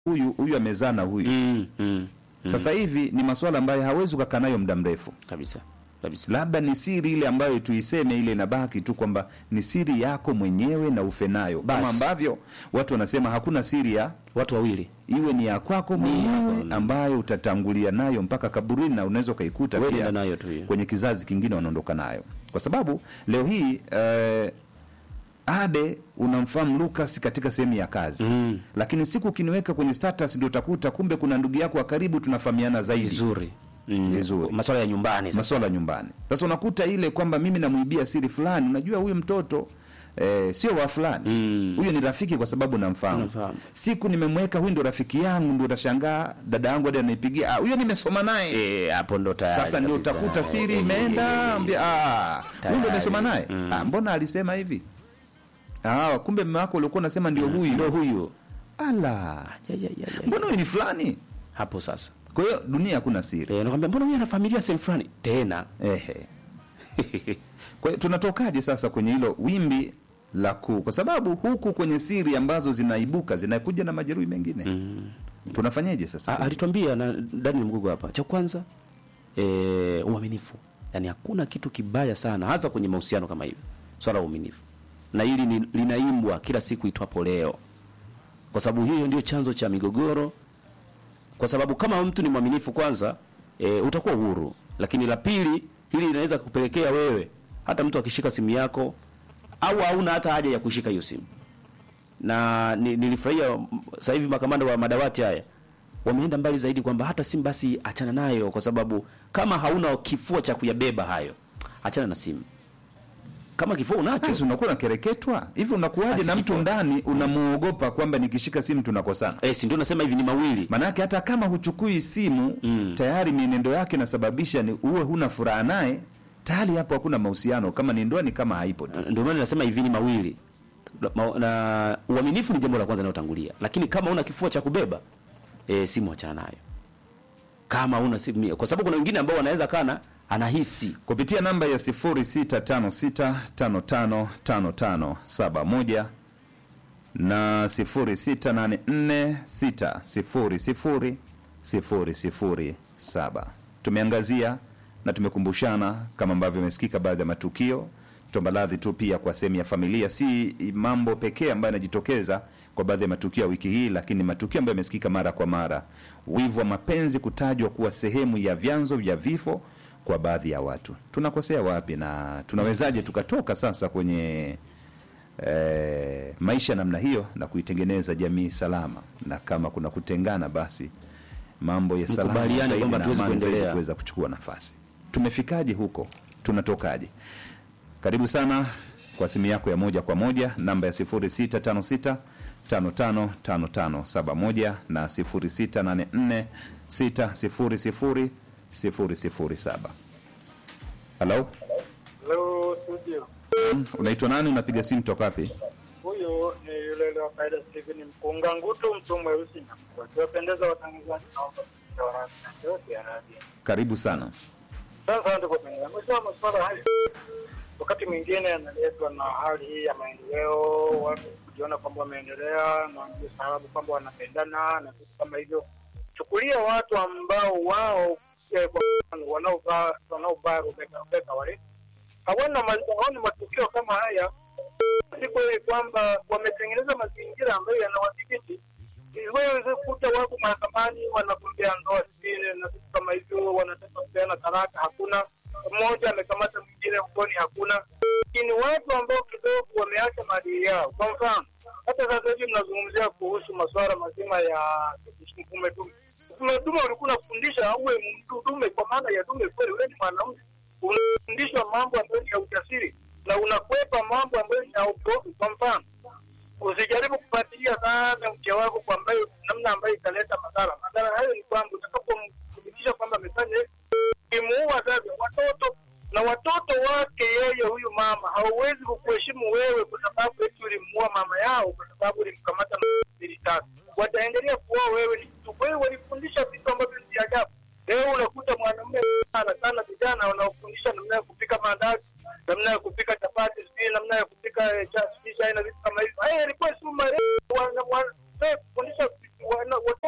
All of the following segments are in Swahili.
huyu huyu amezaa na huyu mm, mm, sasa hivi ni masuala ambayo hawezi ukakaa nayo muda mrefu kabisa kabisa labda ni siri ile ambayo tuiseme ile inabaki tu kwamba ni siri yako mwenyewe na ufe nayo kama Basi. ambavyo watu wanasema hakuna siri ya watu wawili iwe ni ya kwako mwenyewe ambayo utatangulia nayo mpaka kaburini na unaweza ukaikuta Wewe pia nenda nayo tu hiyo. kwenye kizazi kingine wanaondoka nayo kwa sababu leo hii eh, ade unamfahamu Lucas katika sehemu ya kazi Mm. lakini siku ukiniweka kwenye status ndio utakuta kumbe kuna ndugu yako wa karibu tunafahamiana zaidi vizuri mm. Vizuri. maswala ya nyumbani sasa masuala ya nyumbani sasa unakuta ile kwamba mimi namwibia siri fulani unajua huyu mtoto Eh, sio wa fulani Mm. huyo ni rafiki kwa sababu namfahamu Namfahamu. siku nimemweka huyu ndo rafiki yangu ndio utashangaa dada yangu hadi anaipigia ah, huyo nimesoma naye Eh, hapo ndo tayari sasa ndio kabisa. utakuta siri Eh, imeenda ambia ah huyu ndo Tayari. umesoma naye Mm. ah, mbona alisema hivi ah kumbe mume wako ulikuwa unasema ndio huyu ndo huyu ala Ya, ya, ya, ya. mbona huyu ni fulani hapo sasa kwa hiyo dunia hakuna siri eh, nakwambia mbona huyu ana familia sehemu fulani tena Ehe. Kwa hiyo tunatokaje sasa kwenye hilo wimbi la kuu, kwa sababu huku kwenye siri ambazo zinaibuka zinakuja na majeruhi mengine mm. tunafanyaje sasa? A- alitwambia na Daniel Mgugo hapa, cha kwanza e, uaminifu. Yani hakuna kitu kibaya sana, hasa kwenye mahusiano kama hivi, swala la uaminifu, na hili ni, linaimbwa kila siku itwapo leo, kwa sababu hiyo ndio chanzo cha migogoro. Kwa sababu kama mtu ni mwaminifu, kwanza e, utakuwa huru, lakini la pili, hili linaweza kupelekea wewe hata mtu akishika simu yako au hauna hata haja ya kushika hiyo simu na ni- nilifurahia mm, sasa hivi makamanda wa madawati haya wameenda mbali zaidi kwamba hata simu basi achana nayo, kwa sababu kama hauna kifua cha kuyabeba hayo, achana na simu. Kama kifua unacho Sasa unakuwa unakereketwa hivi, unakuwaje Basi na mtu kifo. ndani unamuogopa kwamba nikishika simu tunakosana? eh, si ndio nasema hivi ni mawili Maanake hata kama huchukui simu Mm. tayari mienendo yake inasababisha ni uwe huna furaha naye, tayari hapo hakuna mahusiano. Kama ni ndoa ni kama haipo tu. ndio maana nasema hivi ni mawili Ma- na uaminifu ni jambo la kwanza linalotangulia, lakini kama una kifua cha kubeba e, simu achana nayo. Kama una simu, kwa sababu kuna wengine ambao wanaweza kana anahisi kupitia namba ya 0656555571 na 0684600007. Tumeangazia na tumekumbushana kama ambavyo imesikika baadhi ya matukio. Tuomba radhi tu pia kwa sehemu ya familia, si mambo pekee ambayo yanajitokeza kwa baadhi ya matukio ya wiki hii, lakini matukio ambayo yamesikika mara kwa mara. Wivu wa mapenzi kutajwa kuwa sehemu ya vyanzo vya vifo kwa baadhi ya watu. Tunakosea wapi na tunawezaje tukatoka sasa kwenye eh, maisha namna hiyo na kuitengeneza jamii salama, na kama kuna kutengana, basi mambo ya salama Mkubaliane zaidi kwamba na hatuwezi amani zaidi kuendelea. kuweza kuchukua nafasi. Tumefikaje huko? Tunatokaje? Karibu sana kwa simu yako ya moja kwa moja, namba ya 0656 555571 na 0684 600 007. Halo, Hello, studio. Mm, unaitwa nani? Unapiga simu toka wapi? Huyu ni yule yule wa kawaida Steven Mkunga Ngutu, mtu mweusi na wakiwapendeza watangazaji na watangazaji yote ya radio. Karibu sana. Sasa ndio kupendeza. Mwisho masuala haya wakati mwingine yanaletwa na hali hii ya maendeleo, watu kujiona kwamba wameendelea na ndio sababu kwamba wanapendana na vitu kama hivyo. Chukulia watu ambao wao eh, kwa mfano, wanaovaa wanaovaa rubeka rubeka wale hawana ma- hawana matukio kama haya si kweli kwamba wametengeneza mazingira ambayo yanawadhibiti. Wewe kuta wako mahakamani wanagombea ndoa sivile na vitu kama hivyo, wanataka kupeana talaka, hakuna. Mmoja amekamata mwingine mkoni, hakuna. Lakini watu ambao kidogo wameacha maadili yao, kwa mfano hata sasa hivi mnazungumzia kuhusu masuala mazima ya mfume dume. Mfume dume ulikuwa unafundisha uwe mtu dume, kwa maana ya dume kweli, wewe ni mwanaume unafundishwa mambo ambayo ni ya ujasiri na unakwepa mambo ambayo ni ya upofu. Kwa mfano, usijaribu kufuatilia sana mke wako kwa ambayo namna ambayo italeta madhara. Madhara hayo ni kwamba utakapomthibitisha kwamba amefanya hivi, imuua sasa watoto na watoto wake yeye, huyu mama hauwezi kukuheshimu wewe kwa sababu eti ulimuua mama yao, kwa sababu ulimkamata mbili tatu. Wataendelea kuoa wewe ni mtu. Kwa hiyo walifundisha vitu ambavyo ni vya ajabu. Leo unakuta mwanamume sana sana vijana wanaofundisha namna ya kupika maandazi, namna ya kupika chapati, sijui namna ya kupika eh, cha- sijui chai na vitu kama hivyo. Haya yalikuwa si marefu, wana- wana- eh, kufundisha wana-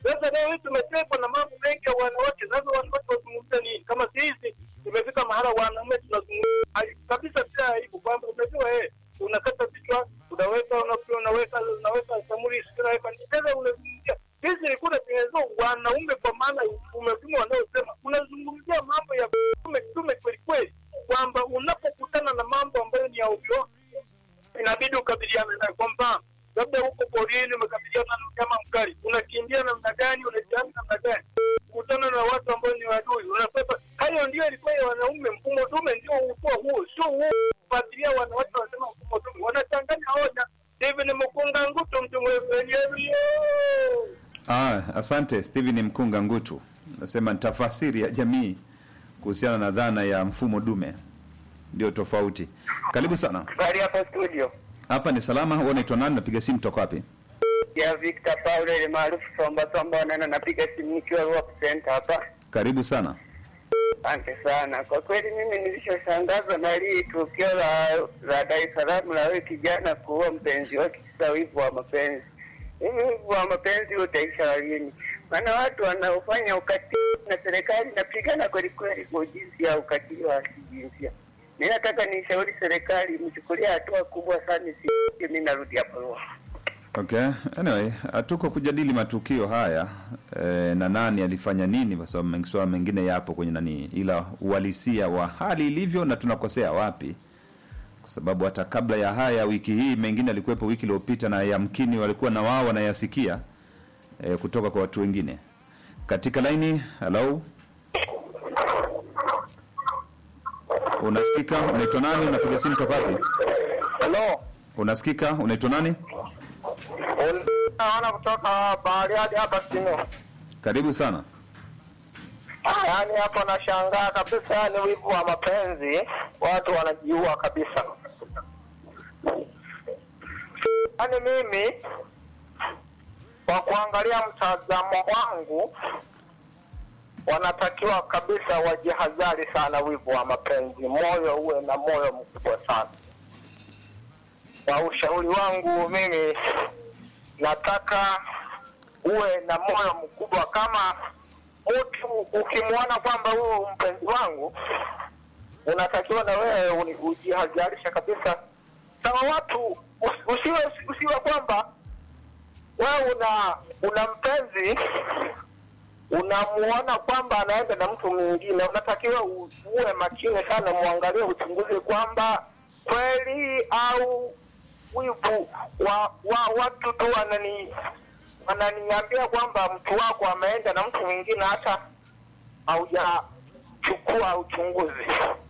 Sasa leo hii tumetekwa na mambo mengi ya wanawake. Sasa wanawake wazungumze nini? Kama sisi tumefika mahala wanaume tunazungumza ai- kabisa bila aibu kwamba unajua eh, unakata vichwa, unaweka unaweka unaweka unaweka samuri sio unaweka sasa unazungumzia sisi ilikuwa tunatengeneza wanaume kwa maana umezungumza wanaosema unazungumzia mambo ya tume tume kweli kweli kwamba unapokutana na mambo ambayo ni ya ovyo inabidi ukabiliane nayo. Kwa mfano, labda huko porini umekabiliana na mnyama mkali, unakimbia namna gani? Unajiami namna gani? Kukutana na watu ambao ni wadui, unakwepa. Hayo ndio ilikuwa ya wanaume. Mfumo dume ndio ulikuwa huo, sio huo kufuatilia wanawake wanasema mfumo dume, wanachanganya hoja. Steven Mkunga Ngutu, mtu mwenyewe Ah, asante Steven Mkunga Ngutu. Nasema ni tafasiri ya jamii kuhusiana na dhana ya mfumo dume, ndio tofauti. Karibu sana. Habari hapa studio Hapa ni salama. Wewe unaitwa nani? Napiga simu toka wapi? ya Victor Paul ile maarufu Somba Somba, nana napiga simu nikiwa Rock Center hapa. Karibu sana. Asante sana. Kwa kweli mimi nilishoshangazwa na hili tukio la la Dar es Salaam la wewe kijana kuua mpenzi wake kisa wivu wa mapenzi. Hivi wivu wa mapenzi utaisha lini? Maana watu wanaofanya ukatili na serikali inapigana kweli kweli kwa jinsi ya ukatili wa kijinsia. Mimi nataka nishauri serikali mchukulie hatua kubwa sana, si mimi narudi hapo Ruaha. Okay. Anyway, hatuko kujadili matukio haya e, na nani alifanya nini, kwa sababu mengi- swala mengine yapo kwenye nani, ila uhalisia wa hali ilivyo na tunakosea wapi, kwa sababu hata kabla ya haya wiki hii mengine alikuwepo wiki iliyopita, na yamkini walikuwa na wao wanayasikia e, kutoka kwa watu wengine katika laini. Hello, unasikika? Unaitwa nani? Unapiga simu toka wapi? Hello. Unasikika? Unaitwa nani? Naona kutoka Bariadi hapa Sino. Karibu sana. Yaani hapo nashangaa kabisa, yani wivu wa mapenzi, watu wanajiua kabisa. Yaani mimi kwa kuangalia mtazamo wangu, wanatakiwa kabisa wajihadhari sana wivu wa mapenzi, moyo uwe na moyo mkubwa sana. Kwa ushauri wangu mimi nataka uwe na moyo mkubwa kama mtu ukimwona kwamba huyu mpenzi wangu unatakiwa na wewe uni- ujihadharisha kabisa sawa watu usi- usiwe usiwe kwamba wewe una una mpenzi unamuona kwamba anaenda na mtu mwingine unatakiwa u- uwe makini sana muangalie uchunguzi kwamba kweli au wivu wa, wa watu tu wanani wananiambia kwamba mtu wako ameenda na mtu mwingine hata haujachukua uchunguzi.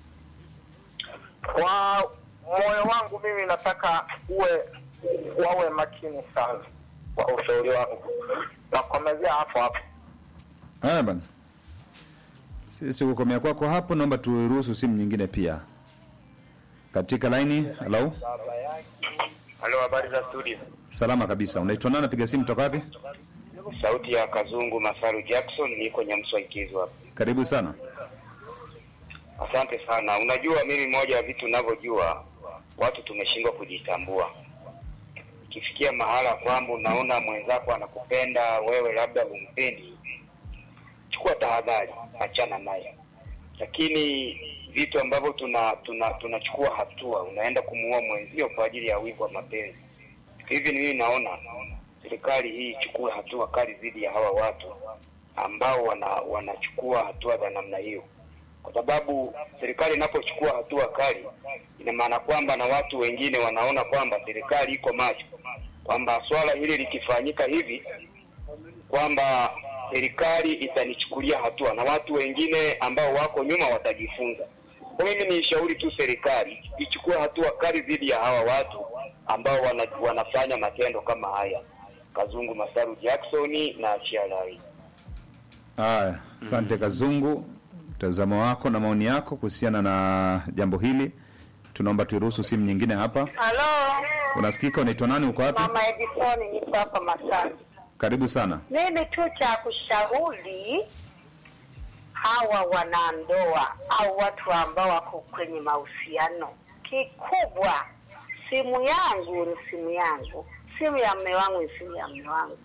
Kwa moyo wangu mimi nataka uwe wawe makini sana kwa ushauri wangu. Nakomezea hapo hapo. Haya bana, sisi kukomea kwako hapo, naomba turuhusu simu nyingine pia katika laini. Hello, Halo, habari za studio. salama kabisa. Unaitwa nani? Napiga simu toka wapi? Sauti ya Kazungu Masaru Jackson, niko Nyamswa Ikizu hapa. Karibu sana. Asante sana. Unajua, mimi moja ya vitu ninavyojua, watu tumeshindwa kujitambua. Ikifikia mahala kwamba unaona mwenzako anakupenda wewe, labda humpendi, chukua tahadhari, achana naye. Lakini vitu ambavyo tuna tuna tunachukua hatua, unaenda kumuua mwenzio kwa ajili ya wivu wa mapenzi. Hivi mimi naona serikali hii ichukue hatua kali dhidi ya hawa watu ambao wana wanachukua hatua za namna hiyo, kwa sababu serikali inapochukua hatua kali, ina maana kwamba na watu wengine wanaona kwamba serikali iko macho, kwamba swala hili likifanyika hivi kwamba serikali itanichukulia hatua na watu wengine ambao wako nyuma watajifunza. Kwa mimi niishauri tu serikali ichukue hatua kali dhidi ya hawa watu ambao wana, wanafanya matendo kama haya. Kazungu Masaru Jackson na Chialai. Haya, asante Kazungu, mtazamo wako na maoni yako kuhusiana na jambo hili. Tunaomba turuhusu simu nyingine hapa. Halo, Unasikika? Unaitwa nani? Uko wapi? mama Edisoni, niko hapa Masasi. Karibu sana. Mimi tu cha kushauri hawa wanandoa au watu ambao wako kwenye mahusiano, kikubwa simu yangu ni simu yangu, simu ya mme wangu ni simu ya mme wangu.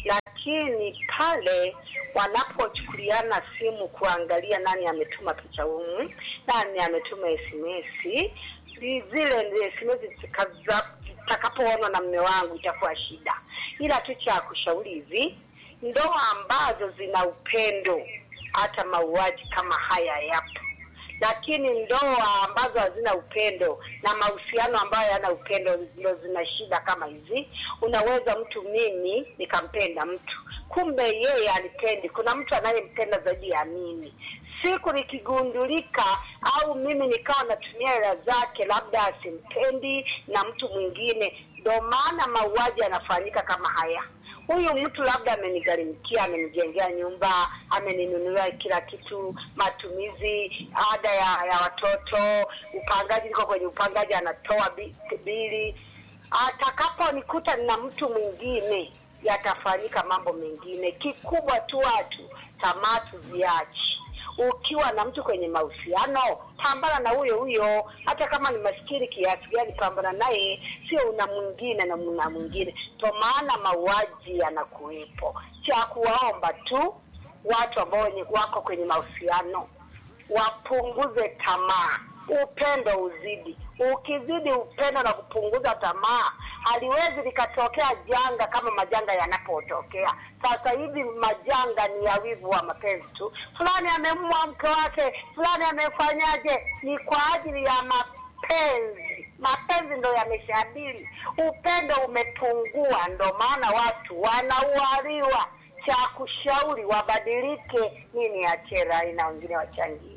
lakini pale wanapochukuliana simu kuangalia nani ametuma picha humu, nani ametuma SMS, zi- zile ndio SMS zitakaza- zitakapoonwa na mme wangu itakuwa shida. Ila tu cha kushauri hivi, ndoa ambazo zina upendo, hata mauaji kama haya yapo lakini ndoa ambazo hazina upendo na mahusiano ambayo yana upendo ndio zina shida kama hizi. Unaweza mtu, mimi nikampenda mtu, kumbe yeye alipendi. Kuna mtu anayempenda zaidi ya mimi. Siku nikigundulika au mimi nikawa natumia hela zake, labda asimpendi na mtu mwingine, ndo maana mauaji yanafanyika kama haya huyu mtu labda amenigharimikia, amenijengea nyumba, ameninunulia kila kitu, matumizi, ada ya, ya watoto, upangaji, niko kwenye upangaji, anatoa bi- bili. Atakaponikuta na mtu mwingine, yatafanyika mambo mengine. Kikubwa tu watu tamaa tuziache. Ukiwa na mtu kwenye mahusiano, pambana na huyo huyo, hata kama ni maskini kiasi gani, pambana naye, sio una mwingine na mna mwingine. Kwa maana mauaji yanakuwepo. Cha kuwaomba tu watu ambao wenye wako kwenye mahusiano wapunguze tamaa, upendo uzidi. Ukizidi upendo na kupunguza tamaa, haliwezi likatokea janga kama majanga yanapotokea sasa hivi. Majanga ni ya wivu wa mapenzi tu, fulani amemua mke wake, fulani amefanyaje. Ni kwa ajili ya mapenzi. Mapenzi ndo yameshabili, upendo umepungua, ndo maana watu wanaualiwa. Cha kushauri wabadilike, nini achera na wengine wachangie.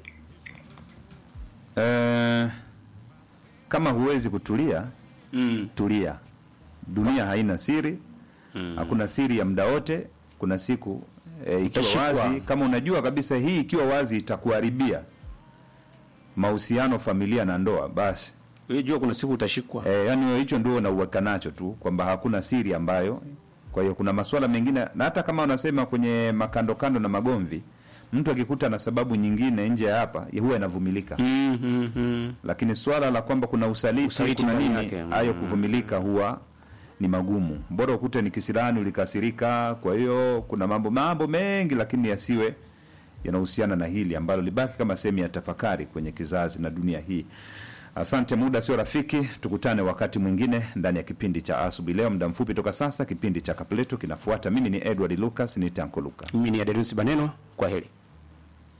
Eh, kama huwezi kutulia Mm. tulia. Dunia haina siri, hakuna siri ya muda wote. Kuna siku e, ikiwa Utashikwa. wazi, kama unajua kabisa hii ikiwa wazi itakuharibia mahusiano, familia na ndoa, basi Wewe jua kuna siku utashikwa. e, yani wewe hicho ndio unauweka nacho tu kwamba hakuna siri ambayo. Kwa hiyo kuna masuala mengine, na hata kama unasema kwenye makando kando na magomvi, mtu akikuta na sababu nyingine nje ya hapa huwa inavumilika Mm, mm, mm. lakini swala la kwamba kuna usaliti, Usaliti kuna ndani nini, yake, mm. hayo kuvumilika huwa ni magumu. Bora ukute ni kisirani, ulikasirika. Kwa hiyo kuna mambo mambo mengi, lakini yasiwe yanahusiana na hili ambalo libaki kama sehemu ya tafakari kwenye kizazi na dunia hii. Asante, muda sio rafiki, tukutane wakati mwingine ndani ya kipindi cha asubuhi leo. Muda mfupi toka sasa, kipindi cha Kapleto kinafuata. Mimi ni Edward Lucas, ni Tanko Luka. Mimi ni Aderusi Baneno, kwa heri.